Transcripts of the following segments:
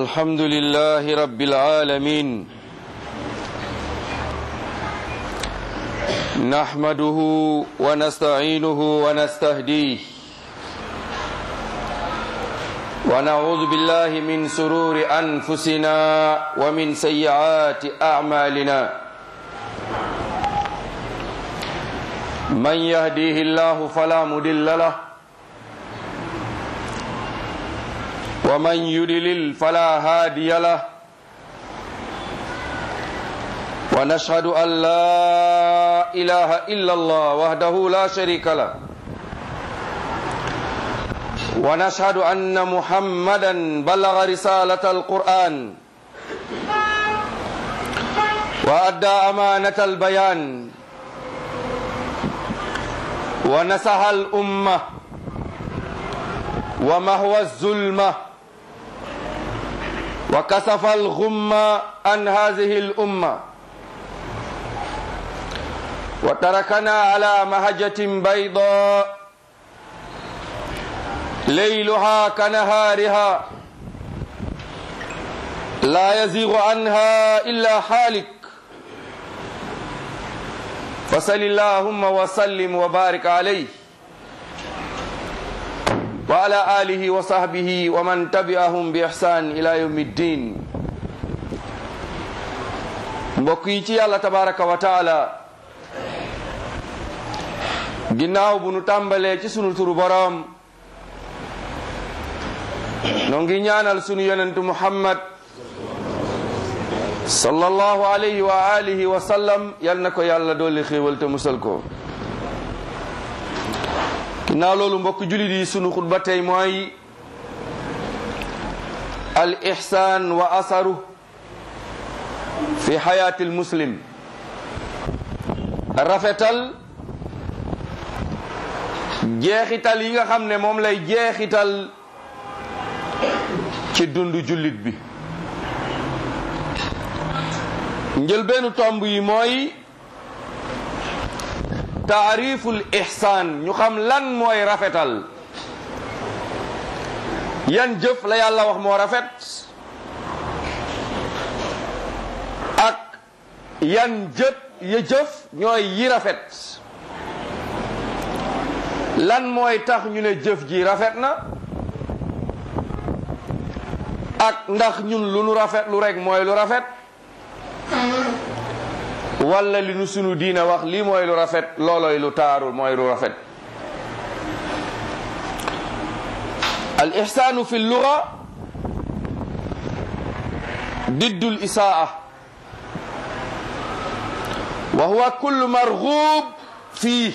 الحمد لله رب العالمين نحمده ونستعينه ونستهديه ونعوذ بالله من سرور أنفسنا ومن سيئات أعمالنا من يهديه الله فلا مضل له ومن يضلل فلا هادي له ونشهد أن لا إله إلا الله وحده لا شريك له ونشهد أن محمدا بلغ رسالة القرآن وأدى أمانة البيان ونسح الأمة ومهوى الظلمة وكسف الغمة عن هذه الأمة وتركنا على مهجة بيضاء ليلها كنهارها لا يزيغ عنها إلا حالك فصل اللهم وسلم وبارك عليه وعلى آله وصحبه ومن تبعهم بإحسان إلى يوم الدين mbokk yi ci yàlla tabaraka wa taala ginnaaw bu nu tàmbalee ci sunu turu boroom noo ngi ñaanal sunu yonentu muhammad sallallahu alayhi wa alihi wa sallam yal na ko yàlla dooli xéewal te musal ko ginnaaw loolu mbokk julit yi sunu xutba tey mooy al ihsaan wa asaru fi xayaati al muslim rafetal jeexital yi nga xam ne moom lay jeexital ci dundu jullit bi njëlbeenu tomb yi mooy taariful ihsaan ñu xam lan mooy rafetal yan jëf la yàlla wax moo rafet ak yan jët ya jëf ñooy yi rafet lan mooy tax ñu ne jëf ji rafet na ak ndax ñun lu nu rafet lu rek mooy lu rafet walla li nu sunu diina wax lii mooy lu rafet looloy lu taaru mooy lu rafet al ihsaanu fi lluga diddu l isaa wa huwa kullu marghub fiih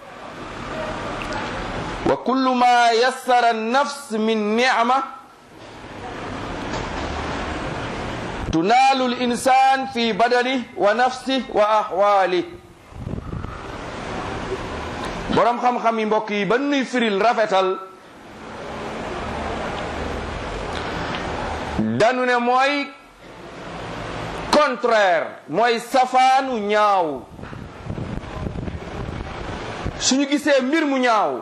wa kullu ma yassara an-nafs min ni'ma tunaalu l-insaan fi badani wa nafsi wa ahwaali boroom xam-xam yi mbokk yi ba nuy firil rafetal danu ne mooy contraire mooy safaanu ñaaw suñu gisee mbir mu ñaaw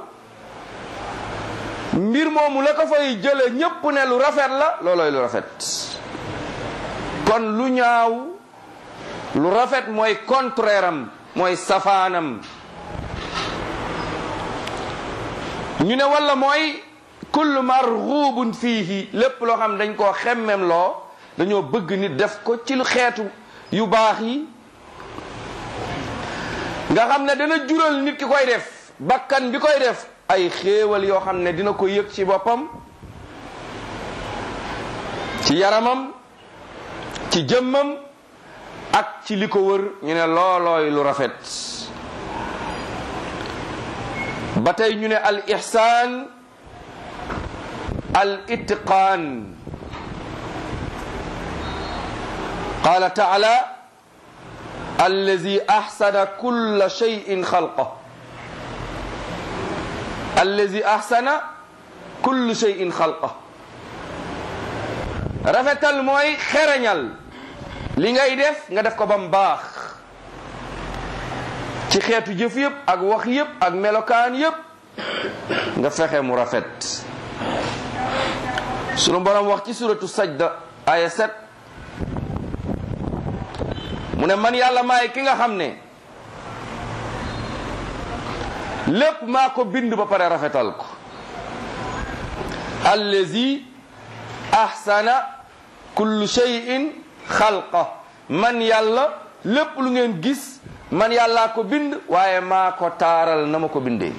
mbir moomu la ko fay jële ñépp ne lu rafet la looloy lu rafet kon lu ñaaw lu rafet mooy contraire am mooy safaanam ñu ne walla mooy kullu marghubun fiihi lépp loo xam dañ koo xemmem loo dañoo bëgg nit def ko ci lu xeetu yu baax yi nga xam ne dana jural nit ki koy def bakkan bi koy def ay xéewal yoo xam ne dina ko yëg ci boppam ci yaramam ci jëmmam ak ci li ko wër ñu ne loolooy lu rafet ba tey ñu ne al ihsaan al itqaan qaala taala allazi ahsana kulla shay'in xalqa allazi ahsana kullu shay'in xalqa rafetal mooy xereñal li ngay def nga def ko ba mu baax ci xeetu jëf yëpp ak wax yëpp ak melokaan yëpp nga fexe mu rafet sunu borom wax ci suratu sajda aya 7 mu ne man yàlla maay ki nga xam ne lépp maa ko bind ba pare rafetal ko allazi ahsana kullu shay'in xalqa man yàlla lépp lu ngeen gis man yàllaa ko bind waaye maa ko taaral na ma ko bindee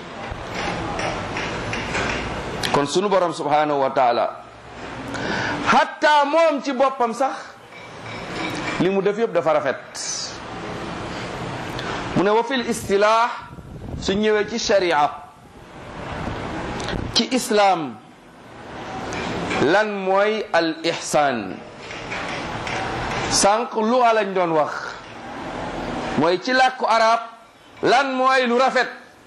kon sunu borom subhanahu wa taala hatta moom ci boppam sax li mu def yëpp dafa rafet mu ne wa fil istilaax su ñëwee ci sharia ci islaam lan mooy al ihsaan sànq lu lañ doon wax mooy ci làkku arab lan mooy lu rafet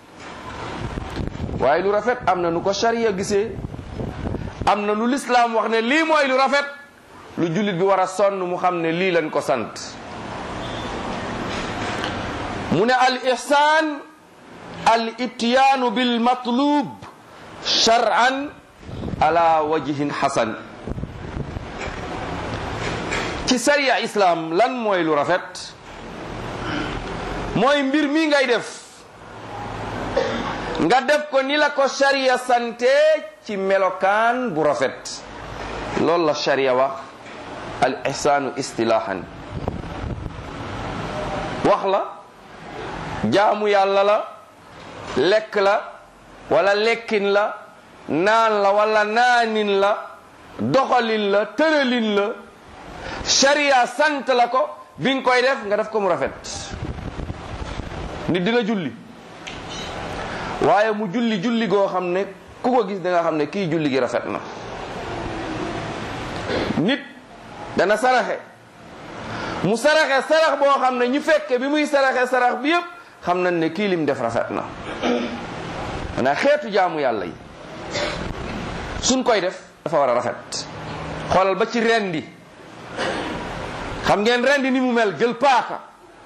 waaye lu rafet am na nu ko sharia gisee am na lu lislaam wax ne lii mooy lu rafet lu jullit bi war a sonn mu xam ne lii lañ ko sant mu ne al ihsaan al ityaanu bil matlub shar'an ala wajhin hasan ci sariya islam lan mooy lu rafet mooy mbir mi ngay def nga def ko ni la ko sariya sante ci melokaan bu rafet loolu la sariya wax al ihsaanu istilahan wax la jaamu yàlla la lekk la wala lekkin la naan la wala naanin la doxalin la tëralin la sharia sant la ko bi nga koy def nga def ko mu rafet nit dina julli waaye mu julli julli goo xam ne ku ko gis da nga xam ne kii julli gi rafet na nit dana saraxe mu saraxe sarax boo xam ne ñu fekke bi muy saraxe sarax bi yépp xam nañ ne kii lim def rafet na maanaam xeetu jaamu yàlla yi suñ koy def dafa war a rafet xoolal ba ci rendi xam ngeen rendi ni mu mel jël paaka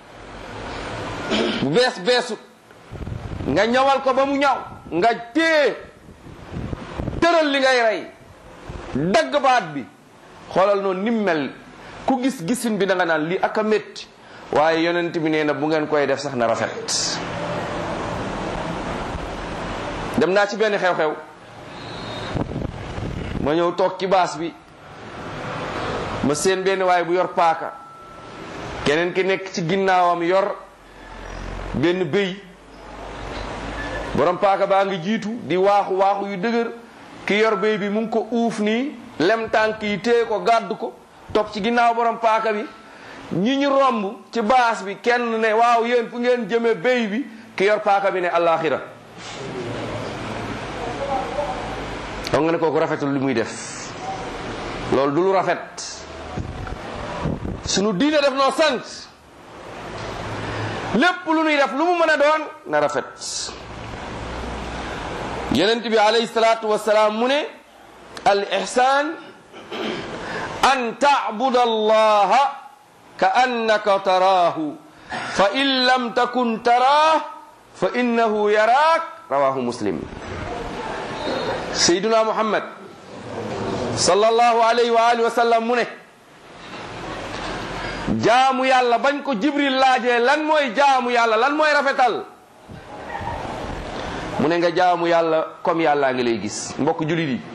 bu bees beesut nga ñawal ko ba mu ñaw nga téye tëral li ngay rey dagg baat bi xoolal noonu ni mu mel ku gis gisin bi da nga naan lii ak a métti waaye yonent bi nee na bu ngeen koy def sax na rafet dem naa ci benn xew-xew ma ñëw toog ci baas bi ma seen benn waaye bu yor paaka keneen ki nekk ci ginnaawam yor benn bëy borom paaka baa ngi jiitu di waaxu waaxu yu dëgër ki yor bëy bi mu ngi ko uuf nii lem tànk yi téye ko gàddu ko topp ci ginnaaw borom paaka bi ñi ñu romb ci baas bi kenn ne waaw yéen fu ngeen jëme béy bi ki yor paaka bi ne allaaxira xam nga ne kooku rafetul li muy def loolu du lu rafet sunu diine def noo sant lépp lu nuy def lu mu mën a doon na rafet yonent bi alayhi salaatu wasalaam mu ne al ihsan an tacbuda allaha ka annaka taraahu fa in lam takun taraah fa innahu yaraak rawahu muslim sayduna muhammad sallallahu alayhi wa alihi wa sallam mu ne jaamu yàlla bañ ko jibril laajee lan mooy jaamu yàlla lan mooy rafetal mu ne nga jaamu yàlla comme yàllaa ngi lay gis mbokk julit yi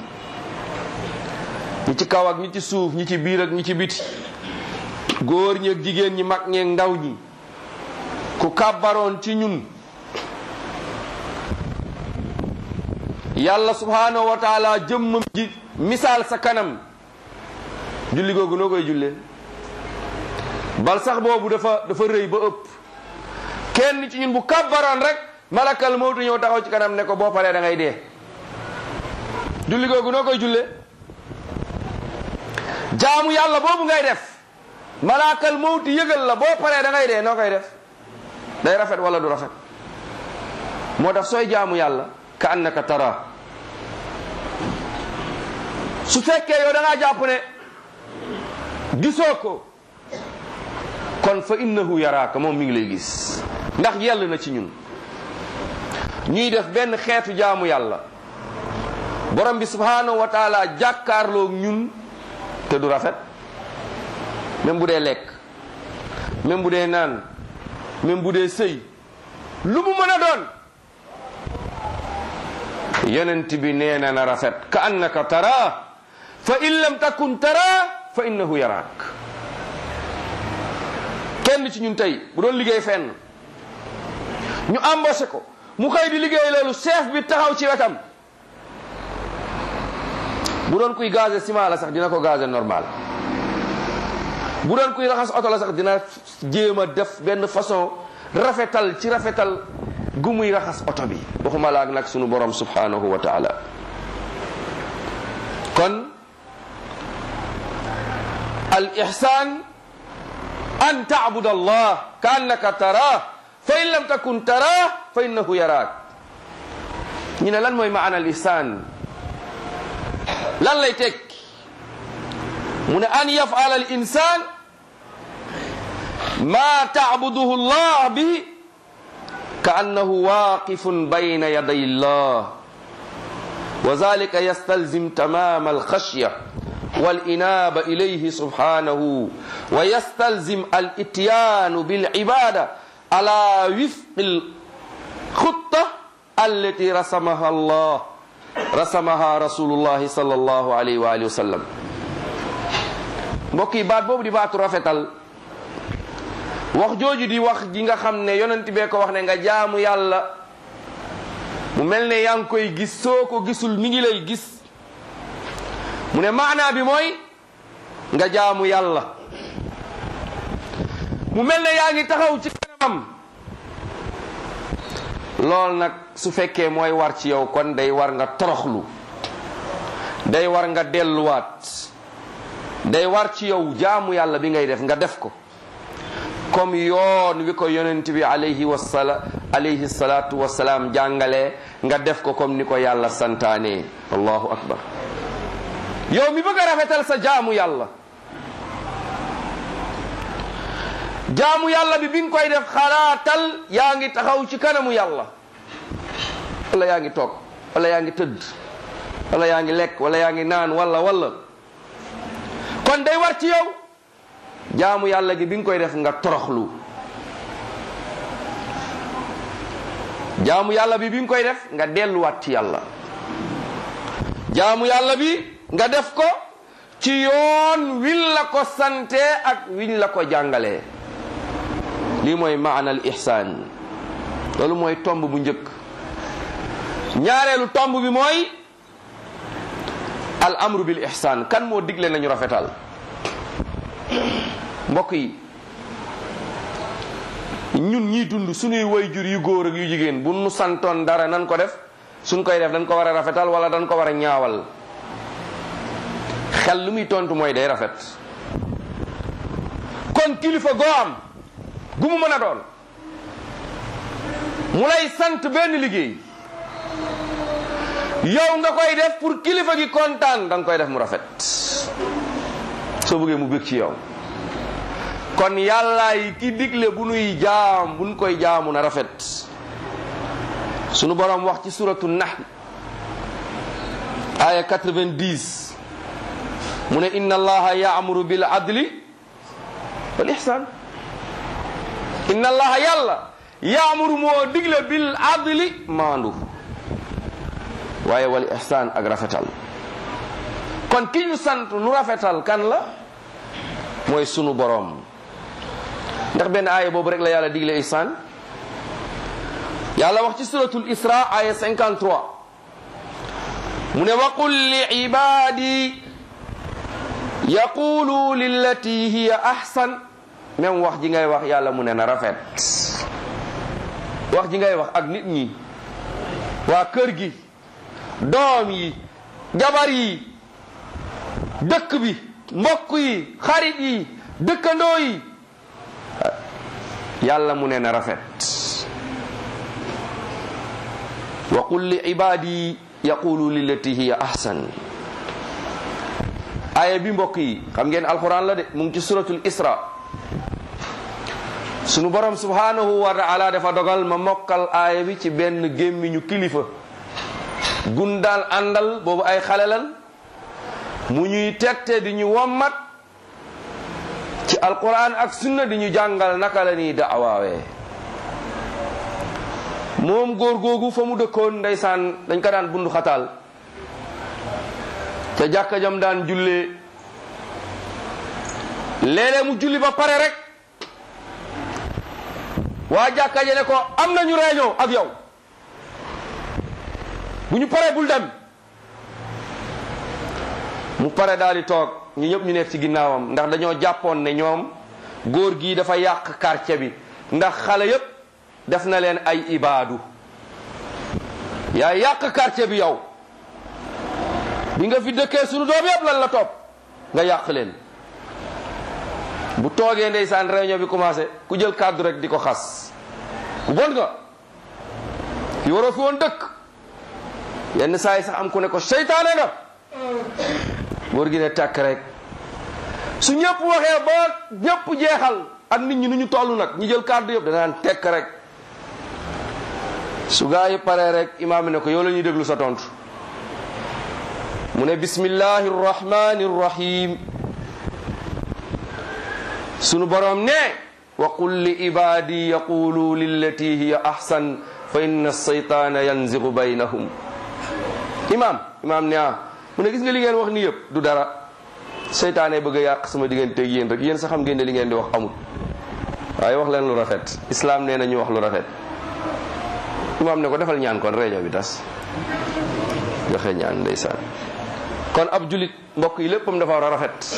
ñi ci kaw ak ñi ci suuf ñi ci biir ak ñi ci biti góor ñi ak jigéen ñi mag ñeeg ndaw ñi ku kàbbaroon ci ñun yàlla subhanahu wa taala jëmmam ji misaal sa kanam julli googu noo koy jullee bal sax boobu dafa dafa rëy ba ëpp kenn ci ñun bu kàbbaroon rek malakal mawtu ñëw taxaw ci kanam ne ko boo paree da ngay dee julli googu noo koy jullee jaamu yàlla boobu ngay def malakal mawti yëgal la boo paree da ngay dee noo koy def day rafet wala du rafet moo tax sooy jaamu yàlla ka annaka tara su fekkee yow da ngaa jàpp ne gisoo ko kon fa innahu yaraaka moom mi ngi lay gis ndax yell na ci ñun ñuy def benn xeetu jaamu yàlla borom bi subhanahu wa taala jàkkaarloog ñun te du rafet même bu dee lekk même bu dee naan même bu dee sëy lu mu mën a doon yonent bi nee na na rafet ka annaka tara fa in lam takun tara fa innahu yaraak kenn ci ñun tey bu doon liggéey fenn ñu embauché ko mu xëy di liggéey loolu chef bi taxaw ci wetam bu doon kuy gazé ciment la sax dina ko gazé normal bu doon kuy raxas oto la sax dina jéem a def benn façon rafetal ci rafetal gu muy raxas oto bi waxuma laak nag sunu borom subhanahu wa taala kon al ihsan an taabud allah ka annaka taraah fa in lam takun taraah fa innahu yaraak ñu ne lan mooy maana al ihsan lan lay teg mu ne an yafala al insan ma taabuduhu llah bihi ka annahu waqifun bayna yaday llah wa zalika yastalzim tamama alkhashya والإنابة إليه سبحانه ويستلزم الإتيان بالعبادة على وفق الخطة التي رسمها الله رسمها رسول الله صلى الله عليه وآله وسلم mbokk yi baat boobu di baatu rafetal wax jooju di wax ji nga xam ne yonent bee ko wax ne nga jaamu yàlla mu mel ne yaa ngi koy gis soo ko gisul mi ngi lay gis mu ne maanaa bi mooy nga jaamu yàlla mu mel ne yaa ngi taxaw ci kanamam lool nag su fekkee mooy war ci yow kon day war nga toroxlu day war nga delluwaat day war ci yow jaamu yàlla bi ngay def nga def ko comme yoon wi ko yonent bi alayhi wasala alayhi salatu wasalaam jàngalee nga def ko comme ni ko yàlla santaane allahu akbar yow mi bëgg a rafetal sa jaamu yàlla jaamu yàlla bi bi nga koy def xalaatal yaa ngi taxaw ci kanamu yàlla wala yaa ngi toog wala yaa ngi tëdd wala yaa ngi lekk wala yaa ngi naan wala wala kon day war ci yow jaamu yàlla gi bi nga koy def nga toroxlu jaamu yàlla bi bi nga koy def nga delluwaat ci yàlla jaamu yàlla bi nga def ko ci yoon wiñ la ko sante ak wiñ la ko jàngalee lii mooy maana al ihsaan loolu mooy tomb bu njëkk ñaareelu tomb bi mooy al amru bil ihsaan kan moo digle nañu rafetal mbokk yi ñun ñiy dund suñuy wayjur yu góor ak yu jigéen bu nu santoon dara nan ko def suñ koy def dañ ko war a rafetal wala dañ ko war a ñaawal xel lu muy tontu mooy day rafet kon kilifa goo am gu mu mën a doon mu lay sant benn liggéey yow nga koy def pour kilifa gi kontaan da nga koy def mu rafet soo bëggee mu bëgg ci yow kon yàlla yi ki digle bu nuy jaam buñ koy jaamu na rafet sunu borom wax ci suratu nahl aya 90 mu ne inna allaha yaamuru bil adli wal ihsan inna allaha yàlla yaamuru moo digle bil adli maandu waaye wal ihsan ak rafetal kon ki ñu sant nu rafetal kan la mooy sunu boroom ndax benn aaya boobu rek la yàlla digle ihsan yàlla wax ci suratul isra aya 53 mu ne waqul li ibadi yaqulu lillati hiya ahsan même wax ji ngay wax yàlla mu ne na rafet wax ji ngay wax ak nit ñi waa kër gi doom yi jabar yi dëkk bi mbokk yi xarit yi dëkkandoo yi yàlla mu ne na rafet wa qul li ibadi yaqulu lillati hiya ahsan aaya bi mbokk yi xam ngeen alquran la de mu ngi ci suratul isra sunu borom subhanahu wa taala dafa dogal ma mokkal aaya bi ci benn gémmiñu kilifa gundaal àndal boobu ay xale lan mu ñuy tegte di ñu wommat ci alquran ak sunna di ñu jàngal naka la ñuy daawaawee moom góor googu fa mu dëkkoon ndeysaan dañ ko daan bundu xataal ca jàkka jam daan jullee léeg-léeg mu julli ba pare rek waa jàkka ja ne ko am nañu réunion ak yow bu ñu paree bul dem mu pare daal di toog ñu ñëpp ñu nekk ci ginnaawam ndax dañoo jàppoon ne ñoom góor gii dafa yàq quartier bi ndax xale yépp def na leen ay ibaadu yaa yàq quartier bi yow bi nga fi dëkkee sunu doom yépp lan la topp nga yàq leen bu toogee ndeysaan réunion bi commencé ku jël kàddu rek di ko xas ku bon nga fi waroo fi woon dëkk yenn saa yi sax am ku ne ko seytaane nga góor gi ne tàkk rek su ñëpp waxee ba ñëpp jeexal ak nit ñi nu ñu toll nag ñu jël kàddu yëpp danaan tekk rek su gaa yi paree rek imaam ne ko yow la ñuy déglu sa tontu mu ne bismillahi rrahmani rrahim sunu borom ne wa qul li ibadi yaqulu lillati hiya ahsan fa inna seytaana yanzigu baynahum imaam imaam ne ah mu ne gis nga li ngeen wax ni yëpp du dara seytaane bëgg a yàq sama digganteeg yéen rek yéen sax xam ngeen ne li ngeen di wax amul waaye wax leen lu rafet islaam nee na ñu wax lu rafet imaam ne ko defal ñaan kon réunion bi tas joxe ñaan ndeysaan kon ab julit mbokk yi léppam dafa war a rafet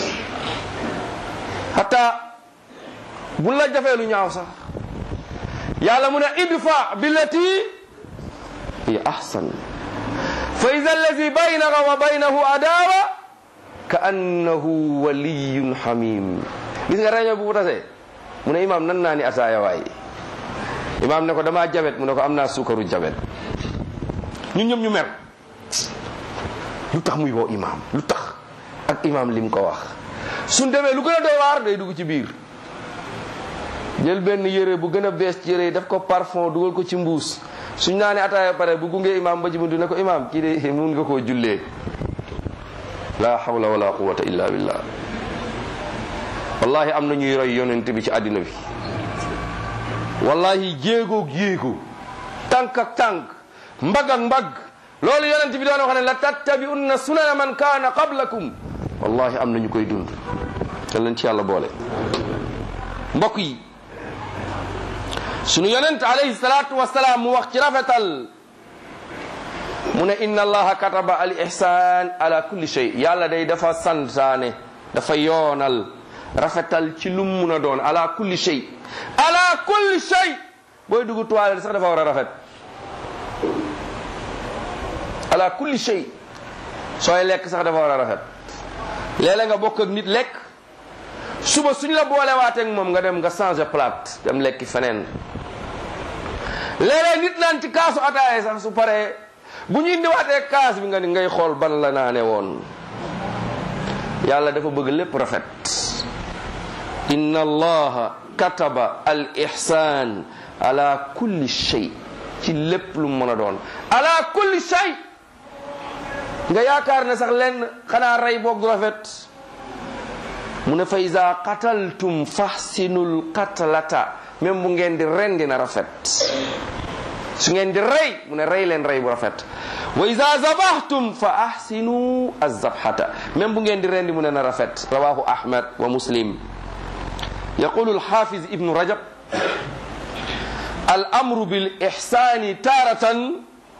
hatta bu la jafee lu ñaaw sax yàlla mu ne idfa billati hiya ahsan fa ida allazi baynaka wa baynahu adawa ka annahu waliyun hamim gis nga réunion bu bu tasee mu ne imaam nan naa ni ataaya waay imaam ne ko damaa jabet mu ne ko am naa suukaru jabet ñun ñëpp ñu mer lu tax muy woo imaam lu tax ak imaam lim ko wax suñ demee lu gën a doy waar day dugg ci biir jël benn yére bu gën a bees ci yére yi def ko parfum dugal ko ci mbuus suñ naa ne ataaya pare bu gungee imaam ba ci buntu ne ko imaam kii de mun nga koo jullee la hawla wala quwwata illa billah wallahi am na ñuy roy yonent bi ci àddina bi wallahi jéegoog jéego tànk ak tànk mbagg ak mbagg loolu yonent bi doon wax ne la tattabi'unna sunana man kaana qablakum wallahi am na ñu koy dund te leen ci yàlla boole mbokk yi sunu yonent alayhi salaatu wasalaam mu wax ci rafetal mu ne inna allaha kataba al ihsan ala kulli shay yàlla day dafa santaane dafa yoonal rafetal ci lu mun a doon ala kulli shay ala kulli shay booy dugg toilette sax dafa war a rafet ala kulli shay sooy lekk sax dafa war a rafet léeg-léeg nga bokk ak nit lekk suba suñ la boolewaateeg moom nga dem nga changer plate dem lekki feneen léeg-léeg nit naan ci kaasu ataaya sax su paree bu ñu indiwaatee kaas bi nga ni ngay xool ban la naane woon yàlla dafa bëgg lépp rafet inna allaha kataba al ihsan ala kulli shay ci lépp lu mën a doon ala kulli shay nga yaakaar ne sax lenn xanaa rey boog du rafet mu ne fa iza qataltum fahsinul qatlata même bu ngeen di rendi na rafet su ngeen di rey mu ne rey leen rey bu rafet wa iza zabahtum fa ahsinu azabhata même bu ngeen di rendi mu ne na rafet rawahu ahmad wa muslim yaqulu alhafiz ibnu rajab al amru bil ihsani taratan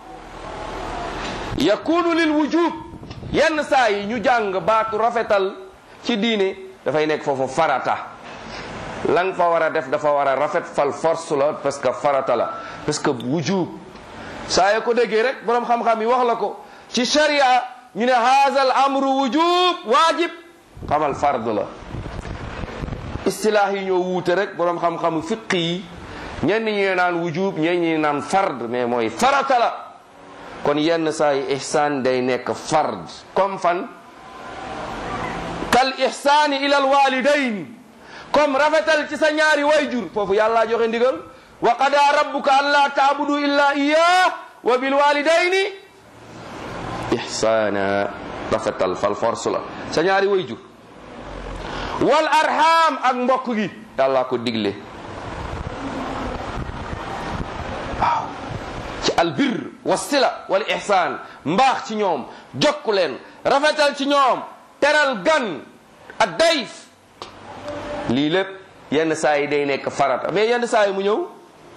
yakunu lil wujub yenn saa yi ñu jàng baatu rafetal ci diine dafay nekk foofu farata la nga fa war a def dafa war a rafet fal force la parce que farata la parce que wujub saa yoo ko déggee rek borom xam-xam yi wax la ko ci sharia ñu ne haazal amru wujub waajib xamal fard la istilaah yi ñoo wuute rek borom xam-xamu fiq yi ñenn ñi naan wujub ñenn ñi naan fard mais mooy farata la kon yenn saa yi ihsaan day nekk fard comme fan kal ihsaani ila al walidayn comme rafetal ci sa ñaari wayjur foofu yàlla joxe ndigal wa qada rabbuka an la taabudu illa iyah wa bil walidayni ihsana rafetal fal force la sa ñaari wayjur wal arham ak mbokk gi yàlla ko digle waaw ci albir wa sila wal ihsaan mbaax ci ñoom jokku leen rafetal ci ñoom teral gan ak dayf lii lépp yenn saa yi day nekk farata mais yenn saa yi mu ñëw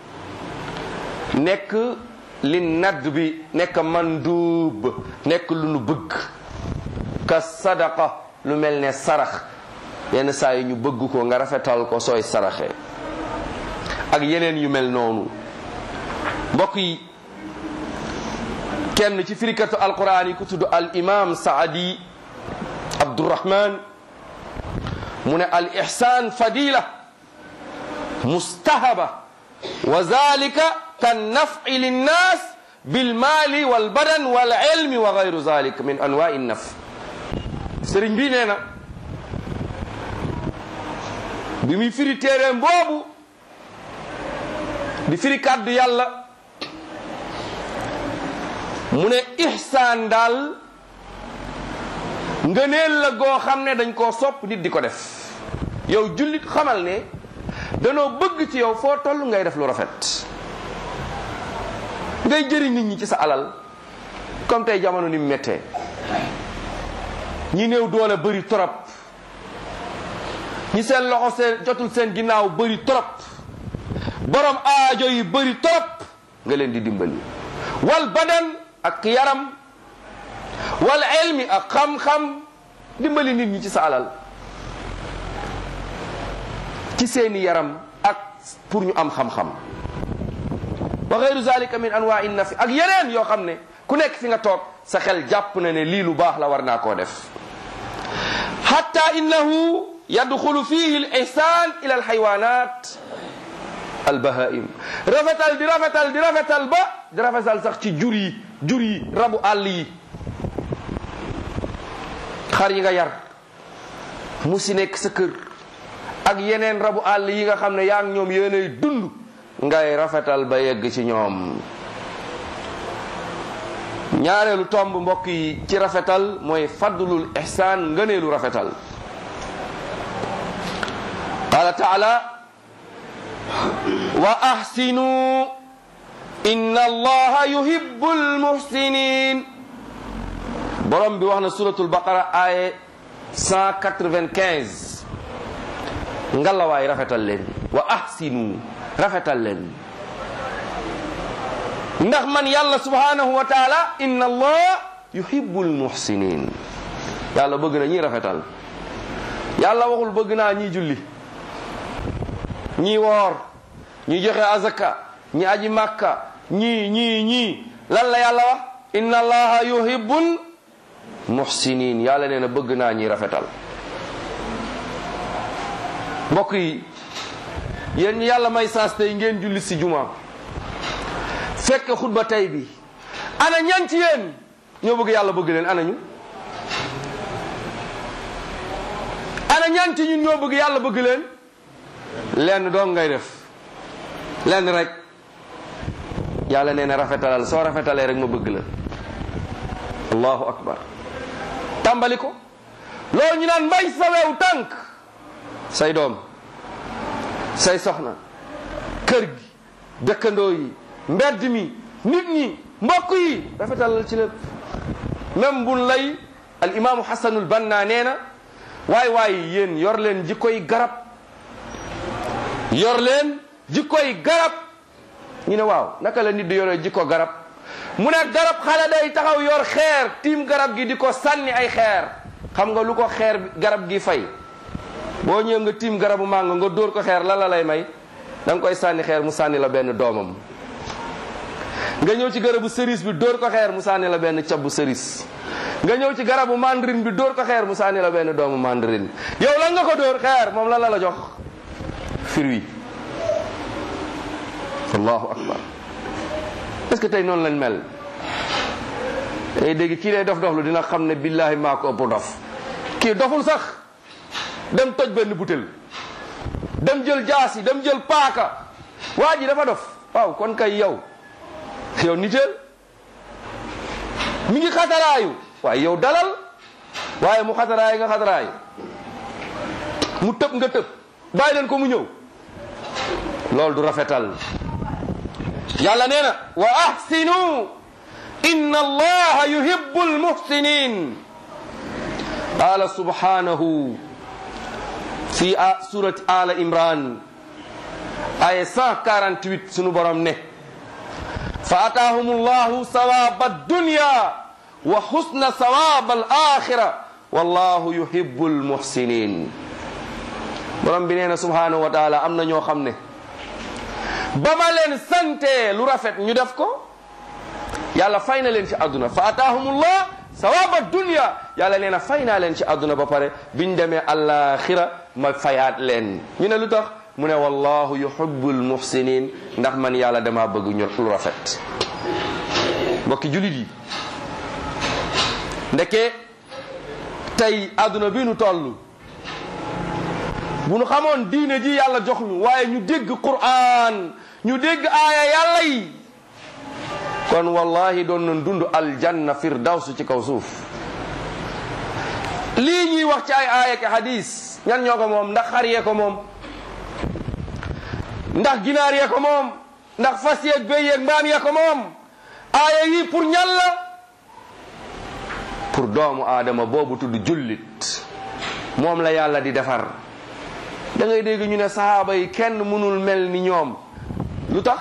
nekk li nadd bi nekk manduub nekk lu nu bëgg ka sadaqa lu mel ne sarax yenn saa yi ñu bëgg ko nga rafetal ko sooy saraxe ak yeneen yu mel noonu mbokk yi kenn ci firikatu alquran yi ku tudd al imam saadi abdurahman mu ne al ihsan fadila mustahaba wa zalika kan naf'i linnas bil mali wal badan wal ilmi wa gayru zalik min anwa'i naf sëriñ bi nee na bi muy firi téeréem boobu di firi kàddu yàlla mu ne ihsaan daal ngëneel la goo xam ne dañ koo sopp nit di ko def yow jullit xamal ne danoo bëgg ci yow foo toll ngay def lu rafet ngay jëriñ nit ñi ci sa alal comme tey jamono ni mu méttee ñi néew doole bëri torop ñi seen loxo seen jotul seen ginnaaw bëri torop borom aajo yi bëri torop nga leen di dimbali wal badan ak yaram wal ilmi ak xam-xam dimbali nit ñi ci sa alal ci seeni yaram ak pour ñu am xam-xam wa gayru zalika min anwaai nafi ak yeneen yoo xam ne ku nekk fi nga toog sa xel jàpp na ne lii lu baax la war naa koo def hatta innahu yadxulu fihi al ihsan ila al xaywanat al bahaim rafetal di rafetal di rafetal ba di rafetal sax ci jur yi jur yi rabu àll yi xar yi nga yar mu si nekk sa kër ak yeneen rabu àll yi nga xam ne yaa ngi ñoom yéenay dund ngay rafetal ba yegg ci ñoom ñaareelu tomb mbokk yi ci rafetal mooy fadlul ihsaan ngëneelu rafetal qala taala wa ahsinu inna allaha yuhibbul muhsinin borom bi wax na suratul baqara aaye 195 ngalawaay rafetal leen wa ahsinu rafetal leen ndax man yàlla subhanahu wa taala inna allah yuhibbul muhsinin yàlla bëgg na ñi rafetal yàlla waxul bëgg naa ñi julli ñi woor ñi joxe azaka ñi aji makka ñii ñii ñii lan la yàlla wax inna allaha yuhibbul muhsinin yàlla nee na bëgg naa ñi rafetal mbokk yi yéen ñi yàlla may saas tey ngeen julli si juma fekk xutba tey bi ana ñan ci yéen ñoo bëgg yàlla bëgg leen ana ñu ana ñan ci ñun ñoo bëgg yàlla bëgg leen lenn doon ngay def lenn rek yàlla nee na rafetalal soo rafetalee rek ma bëgg la allahu akbar tàmbali ko loolu ñu naan mbay sa wew tànk say doom say soxna kër gi dëkkandoo yi mbedd mi nit ñi mbokk yi rafetalal ci lépp même bun lay al imaamu xasanul banna nee na waay waay yéen yor leen jikkoy garab yor leen jikkoy garab ñu ne waaw naka la nit di yore jikko garab mu ne garab xale day taxaw yor xeer tiim garab gi di ko sànni ay xeer xam nga lu ko xeer garab gi fay boo ñëwee nga tiim garabu màngo nga dóor ko xeer lan la lay may da nga koy sànni xeer mu sànni la benn doomam nga ñëw ci garabu cerise bi dóor ko xeer mu sànni la benn cabbu cerise nga ñëw ci garabu mandarine bi dóor ko xeer mu sànni la benn doomu mandarine yow lan nga ko dóor xeer moom lan la la jox fruit allahu akbar est-ce que tey noonu lañ mel day dégg kii lay dof doflu dina xam ne billahi maa ko ëpp dof kii doful sax dem toj benn butel dem jël jaasi dem jël paaka waa ji dafa dof waaw kon kay yow yow niteel mi ngi xataraayu waaye yow dalal waaye mu xataraayu nga xataraayu mu tëb nga tëb bàyyi leen ko mu ñëw loolu du rafetal yàlla nee na wa ahsinu inna allaha yuhibbu almuhsinin qala subhanahu fi surati ala imran aya 148 sunu borom ne fa ataahum allahu sawaba addunya wa husna sawaba alakhira wallahu yuhibbu almuhsinin borom bi nee na subhanahu wa taala am na ñoo xam ne ba ma leen sante lu rafet ñu def ko yàlla fay na leen ci àdduna fa ataahumullah sawaba dunya yàlla nee na fay naa leen ci àdduna ba pare biñ demee àllaaxira ma fayaat leen ñu ne lu tax mu ne wallahu yuhibbul muhsinin ndax man yàlla dama bëgg ñu lu rafet mbokki julit yi ndeke tey àdduna bi nu toll bu nu xamoon diine ji yàlla jox ñu waaye ñu dégg Qur'an ñu dégg aaya yàlla yi kon wallahi doon nañ dund aljanna firdaws ci kaw suuf lii ñuy wax ci ay aaya ki hadis ñan ñoo ko moom ndax xar yee ko moom ndax ginaar yee ko moom ndax fas yeeg béy yeeg mbaam yee ko moom aaya yi pour ñan la pour doomu aadama boobu tudd jullit moom la yàlla di defar da ngay dégg ñu ne sahaaba yi kenn mënul mel ni ñoom lu tax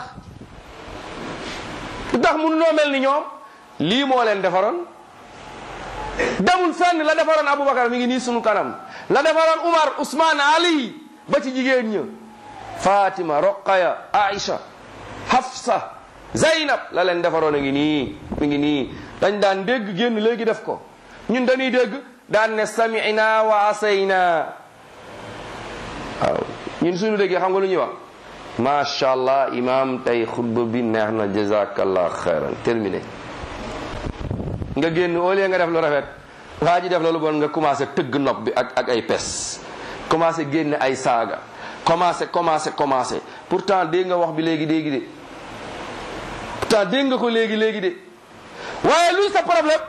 lu tax mënuloo mel ni ñoom lii moo leen defaroon demul fenn la defaroon Aboubacar mi ngi nii sunu kanam la defaroon Umar Ousmane Ali ba ci jigéen ña Fatima Roqaya Aïcha Hafsa Zaynab la leen defaroon a ngi nii mi ngi nii dañ daan dégg génn léegi def ko ñun dañuy dégg daan ne sami'na wa asayna waaw ñun suñu déggee xam nga lu ñuy wax macha allah imam tey xutba bi neex na jazakallah xayran terminé nga génn au lieu nga def lu rafet waa ji def loolu bon nga commencé tëgg nopp bi ak ak ay pes commencé génne ay saaga commencé commencé commencé pourtant dégg nga wax bi léegi léegi de pourtant dégg nga ko léegi léegi de waaye luy sa problème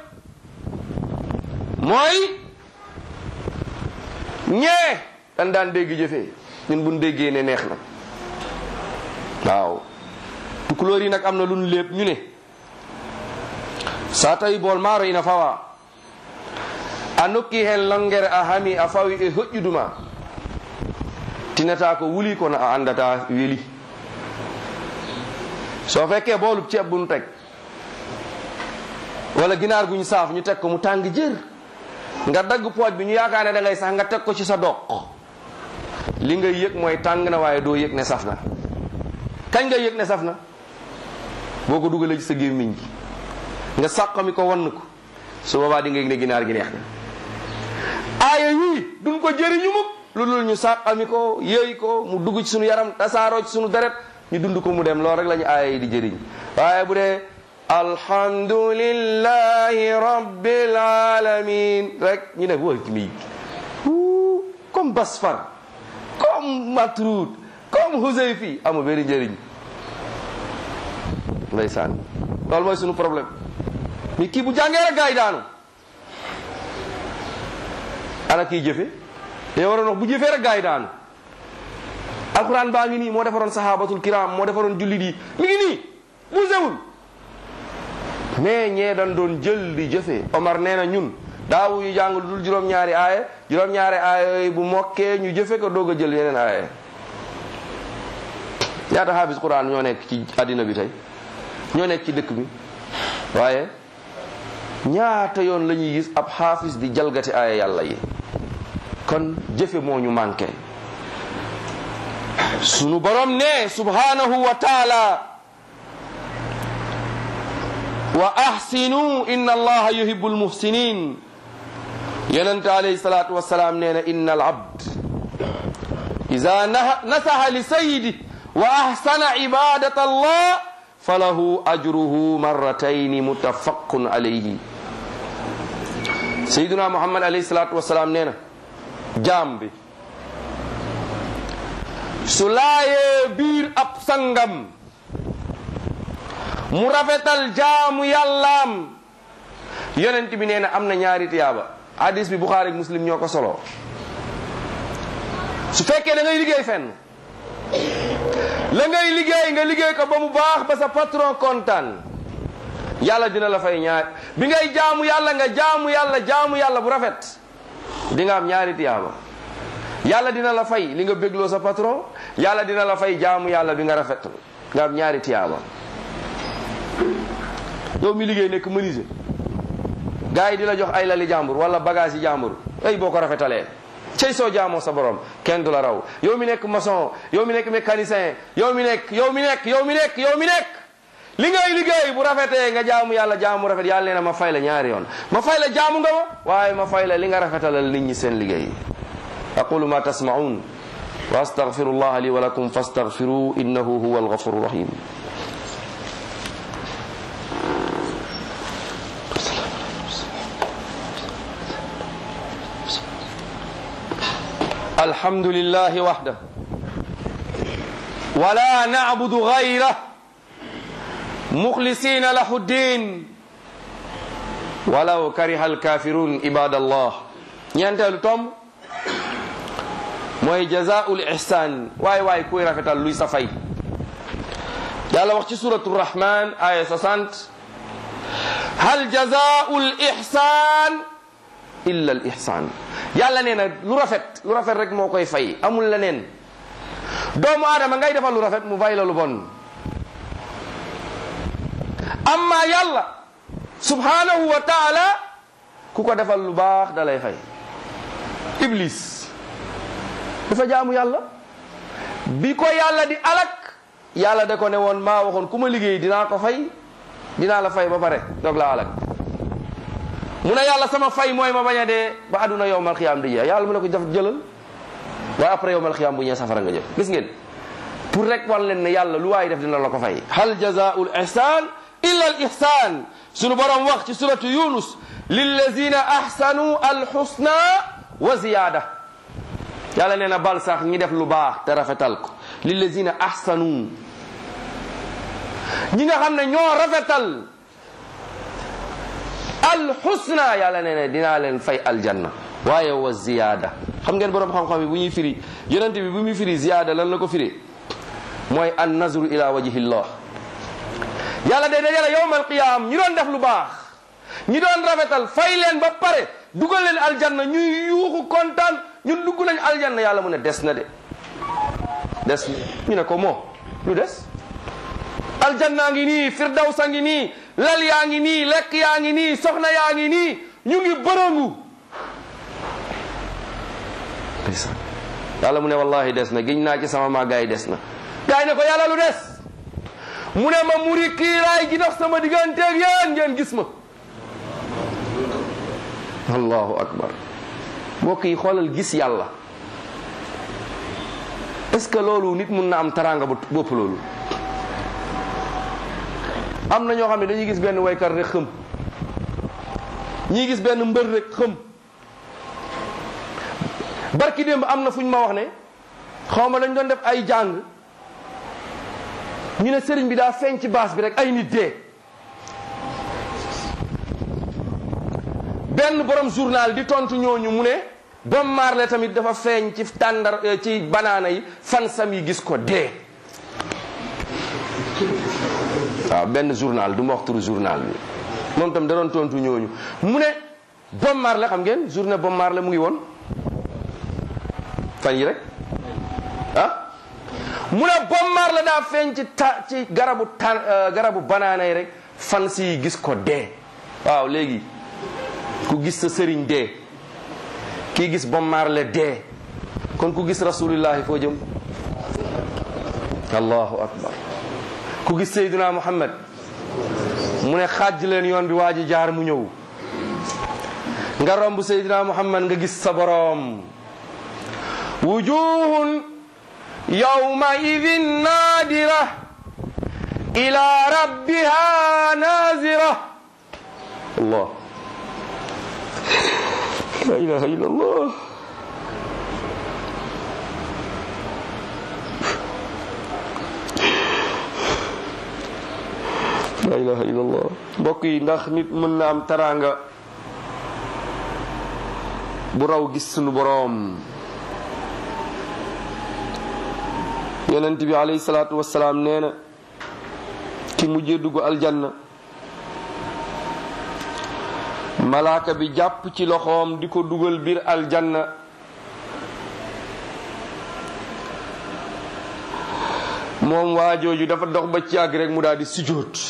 mooy ñee dan daan dégg jëfee ñun buñ déggee ne neex na waaw tukulóor yi nag am na lu ñu lépp ñu ne sa tawi bool maaro ina fawa a nokki hen longere a hami a fawi e hoƴƴuduma tinata ko wuli kono a andata weli soo fekkee boolub ceeb bu ñu teg wala ginaar gu ñu saaf ñu teg ko mu tàng jër nga dagg pooj bi ñu yaakaar ne da ngay sax nga teg ko ci sa doq li ngay yëg mooy tàng na waaye doo yëg ne saf na kañ nga yëg ne saf na boo ko dugalee ci sa gémmiñ gi nga sàqami ko wann ko su boobaa di nga yëg ne ginaar gi neex na aaya yii duñ ko jëriñu mukk lu dul ñu sàqami ko yëy ko mu dugg ci suñu yaram tasaaroo ci suñu deret ñu dund ko mu dem loolu rek la ñu aaya yi di jëriñ waaye bu dee alhamdulillahi rabbil alamin rek ñu ne wóor ci mi comme basfar comme matrud comme husayfi amul benn njëriñ ndeysaan loolu mooy sunu problème mi kii bu jàngee rek gaa yi daanu ana kii jëfe yow waroon wax bu jëfee rek gaa yi daanu alquran baa ngi nii moo defaroon sahabatul kiram moo defaroon jullit yi mi ngi nii bu sewul mais ñee dañ doon jël di jëfe Omar nee na ñun daawu yu jàng lu dul juróom-ñaari aaye juróom-ñaari aaye yooyu bu mokkee ñu jëfe ko doog a jël yeneen aaye ñaata xaafis quran ñoo nekk ci àddina bi tey ñoo nekk ci dëkk bi waaye ñaata yoon la ñuy gis ab xaafis di jalgati aaye yàlla yi kon jëfe moo ñu manqué sunu borom ne subhanahu wa taala wa ahsinu inna allaha yuhibbul muhsinin yonente alayhi salatu wasalaam nee na inna al abd ida nasaha li sayidi wa ahsana ibadat allah falahu ajruhu marratayn mutafaqun alayhi sayiduna muhammad alayhi salatu wasalaam nee na jaam bi su laayee biir ab sangam mu rafetal jaamu yàllaam yonent bi nee na am na ñaari tiyaaba hadis bi buxaari muslim ñoo ko solo su fekkee da ngay liggéey fenn la ngay liggéey nga liggéey ko ba mu baax ba sa patron kontaan yàlla dina la fay ñaar bi ngay jaamu yàlla nga jaamu yàlla jaamu yàlla bu rafet di nga am ñaari tiyaaba yàlla dina la fay li nga bégloo sa patron yàlla dina la fay jaamu yàlla bi nga rafet nga am ñaari tiyaaba yow mi liggéey nekk menuisier gars yi di la jox ay lali jàmbur wala bagage yi jàmbur ay boo ko rafetalee cey soo jaamoo sa borom kenn du la raw yow mi nekk maçon yow mi nekk mécanicien yow mi nekk yow mi nekk yow mi nekk yow mi nekk li ngay liggéey bu rafetee nga jaamu yàlla jaamu rafet yàlla nee na ma fay la ñaari yoon ma fay la jaamu nga ma waaye ma fay la li nga rafetalal nit ñi seen liggéey aqulu ma tasmaun wa astaghfiru allah li wa lakum fastaghfiru innahu huwa alghafuru rahim الحمد لله وحده ولا نعبد غيره مخلصين له الدين ولو كره الكافرون عباد الله ñeenteelu tomb mooy jazaul ihsan waay waay kuy rafetal luy sa fay yàlla wax ci suratu rahman aya 60 hal jazaul ihsan illa al ihsan yàlla nee na lu rafet lu rafet rek moo koy fay amul leneen doomu aadama ngay defal lu rafet mu fay la lu bon amma yàlla subhanahu wa taala ku ko defal lu baax da lay fay iblis dafa jaamu yàlla bi ko yàlla di alak yàlla da ko ne woon maa waxoon ku ma liggéey dinaa ko fay dinaa la fay ba pare doog la alak mu ne yàlla sama fay mooy ma bañ a dee ba àdduna yowmal xiyaam di jeex yàlla mu ne ko def jëlal waaye après yowmal xiyaam bu ñëwee safara nga jëm gis ngeen pour rek wan leen ne yàlla lu waay def dina la ko fay hal jazaul ihsan illa al ihsan sunu borom wax ci suratu yunus lillazina ahsanu al husna wa ziyada yàlla nee na bal sax ñi def lu baax te rafetal ko lillazina ahsanu ñi nga xam ne ñoo rafetal alxusna yàlla nee ne dinaa leen fay aljanna waaye wa ziyaada xam ngeen borom xam-xam yi bu ñuy firi yonent bi bu muy firi ziyaada lan la ko firi mooy an nazru ila wajhillah yàlla day dajale yowmal qiyaam ñi doon def lu baax ñi doon rafetal fay leen ba pare dugal leen aljanna ñuy yuuxu kontaan ñun dugg nañ aljanna yàlla mu ne des na de des na ñu ne ko moo lu des aljanna ngi nii firdawsa ngi nii lal yaa ngi nii lekk yaa ngi nii soxna yaa ngi nii ñu ngi bërëngu ndeysaan yàlla mu ne wallahi des na giñ naa ci sama màggaay des na gaay ne ko yàlla lu des mu ne ma muri kiiraay gi dox sama digganteeg yéen ngeen gis ma allahu akbar mbokk yi xoolal gis yàlla est-ce que loolu nit mun na am taraanga bu bopp loolu am na ñoo xam ne dañuy gis benn waykat rek xëm ñii gis benn mbër rek xëm barki démb am na fu ñu ma wax ne xaw ma dañ doon def ay jàng ñu ne sëriñ bi daa feeñ ci baas bi rek ay nit dee benn borom journal di tontu ñooñu mu ne Bob Marley tamit dafa feeñ ci tàndar ci banaana yi fan sam yi gis ko dee waaw benn journal du ma wax turu journal bi moom tam da doon tontu ñooñu mu ne Bob Marley xam ngeen journée Bob Marley mu ngi woon fan yi rek ah mu ne Bob Marley daa feeñ ci ta ci garabu tan garabu banaana yi rek fan si gis ko dee waaw léegi ku gis sa sëriñ dee kii gis Bob Marley dee kon ku gis rasulillahi foo jëm allahu akbar ku gis Seydina Muhammad mu ne xaaj leen yoon bi waa ji jaar mu ñëw nga romb Seydina Muhammad nga gis sa boroom wujuhun yawma idin naadira ila rabbiha nazira allah la ilaha illa allah la ilaha illallah mbokk yi ndax nit mën na am taraanga bu raw gis sunu boroom yonent bi alayhi salaatu wassalaam nee na ki mujjee dugg aljanna malaaka bi jàpp ci loxoom di ko dugal biir aljanna moom waa jooju dafa dox ba ci àgg rek mu daal di sujjóot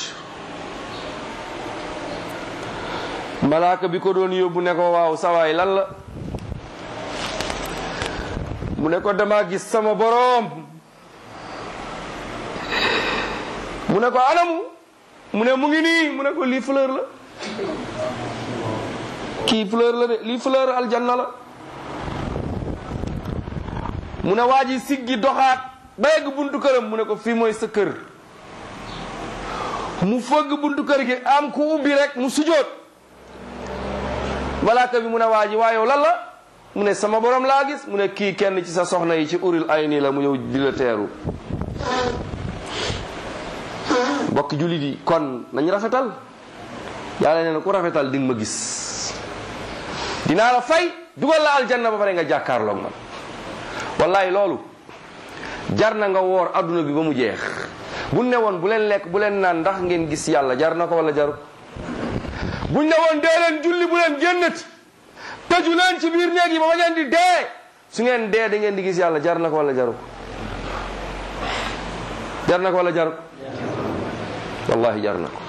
malaaka bi ko doon yóbbu ne ko waaw sawaay lan la mu ne ko dama gis sama boroom mu ne ko anamu mu ne mu ngi nii mu ne ko lii fleur la kii fleur la de lii fleur aljanna la mu ne waa ji siggi doxaat ba yegg buntu këram mu ne ko fii mooy sa kër mu fëgg buntu kër gi am ku ubbi rek mu sujoot malaaka bi mu ne waa ji waa yow lan la mu ne sama borom laa gis mu ne kii kenn ci sa soxna yi ci uril ay nii la mu ñëw di la teeru mbokk jullit yi kon nañ rafetal yàlla nee na ku rafetal di nga ma gis dinaa la fay dugal la aljanna ba pare nga jàkkaarloog man wallahi loolu jar na nga woor adduna bi ba mu jeex bu ne woon bu leen lekk bu leen naan ndax ngeen gis yàlla jar na ko wala jaru buñ ne woon dee leen julli bu leen génnati tëju leen ci biir néeg yi ba ba ngeen di dee su ngeen dee da ngeen di gis yàlla jar na ko wala jaru jar na ko wala jaru wallahi jar na ko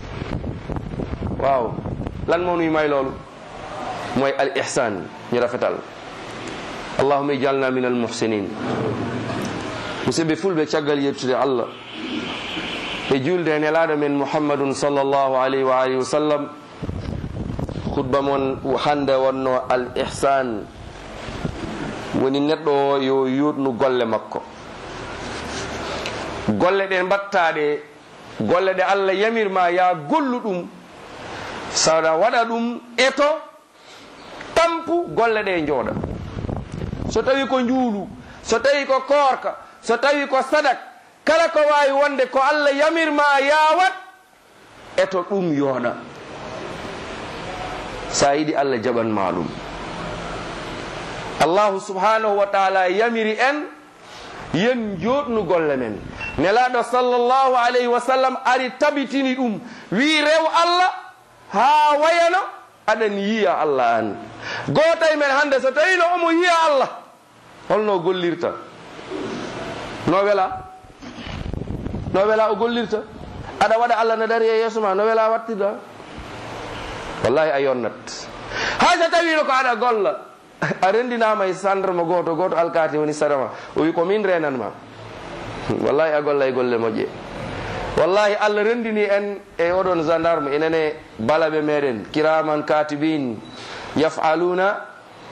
waaw lan moo nuy may loolu mooy al ihsan ñu rafetal allahuma ijalna min al muhsinin musidɓe fulɓe caggal yettude allah e julde e nelaɗo men muhammadun sallllahu alayhi wa alihi wa sallam khutba mon hande wonno al ihsan woni neɗɗo o yo yutnu golle makko golle ɗe mbattaɗe golle ɗe allah yamirma ya gollu ɗum saɗa waɗa ɗum eto tampu golle ɗe jooɗa so tawi ko njuulu so tawi ko koorka so tawi ko sadak kala ko wawi wonde ko allah yamirma yawat eto ɗum yooɗa sa yiɗi allah jaɓanma ɗum allahu subhanahu wa taala yamiri en yen joɗnu golle men nelaɗo sallllahu alayhi wa sallam ari tabitini ɗum wi rew allah ha wayano aɗen yiya allah an gotay men hande so tawino omo yiya allah holno gollirta no wela no wela o gollirta aɗa waɗa allah ne dari e yeeso ma no wela wattirɗa wallahi a yonnat hay so tawino ko aɗa golla a rendinama e sandarma goto goto alkati woni sarama o wi ko min renanma wallahi a golla e golle moƴƴe wallahi allah rendini en e oɗon gendarme enene balaɓe meɗen kiraman katibin yafaluna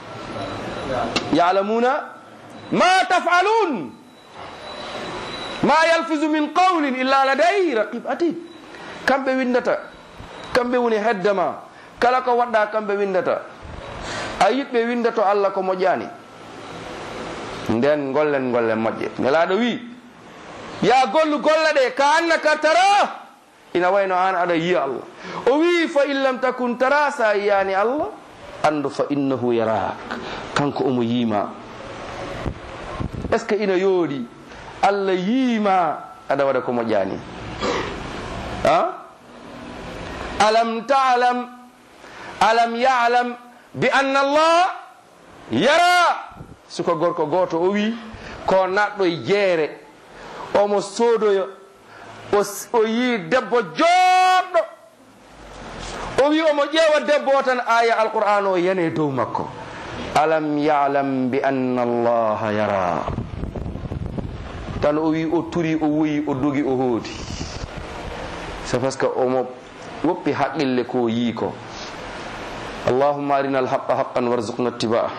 yalamuna ma tafalun ma yalfisu min qawlin illa laday raqib atid kamɓe windata kamɓe woni heddema kala ko waɗɗa kamɓe windata a yiɓɓe winda to allah ko moƴƴani nden gollen gollen moƴƴe nelaɗo wi ya gollu golla ɗe ka annaka tara ina wayno an aɗa yiya allah o wi fa in lam takun tara sa yiyani allah andu fa innahu yarak kanko omo yiima est ce que ina yooɗi allah yiima aɗa waɗa ko moƴƴani a alam talam alam yalam bi anna allah yara suko gorko goto o wi ko naɗɗo e jeere omo soodoyo o yi debbo joɗɗo o wi omo ƴeewa debbo o tan aya alqur'an o yane dow makko alam yalam bi anna allaha yara tan o wi o turi o woyi o dogi o hoodi c'est parce que omo woppi haqqille ko yii ko اللهم أرنا الحق حقا وارزقنا اتباعه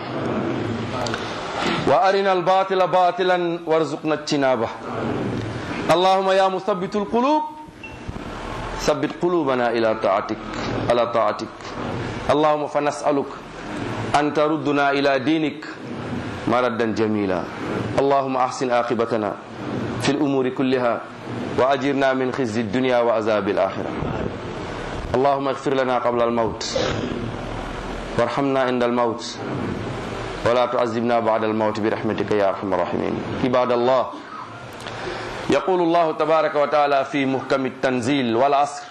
وأرنا الباطل باطلا وارزقنا اجتنابه اللهم يا مثبت القلوب ثبت قلوبنا إلى طاعتك على طاعتك اللهم فنسألك أن تردنا إلى دينك مردا جميلا اللهم أحسن عاقبتنا في الأمور كلها وأجرنا من خزي الدنيا وعذاب الآخرة اللهم اغفر لنا قبل الموت وارحمنا عند الموت ولا تعذبنا بعد الموت برحمتك يا ارحم الراحمين عباد الله يقول الله تبارك وتعالى في محكم التنزيل والعصر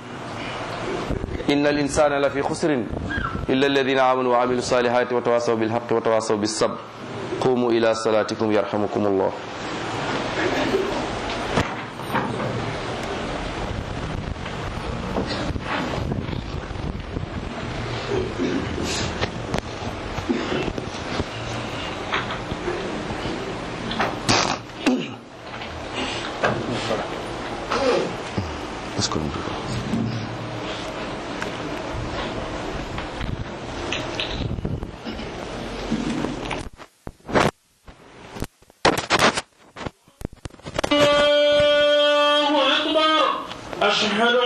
إن الإنسان لفي خسر إلا الذين آمنوا وعملوا الصالحات وتواصوا بالحق وتواصوا بالصبر قوموا إلى صلاتكم يرحمكم الله الله أكبر أشهد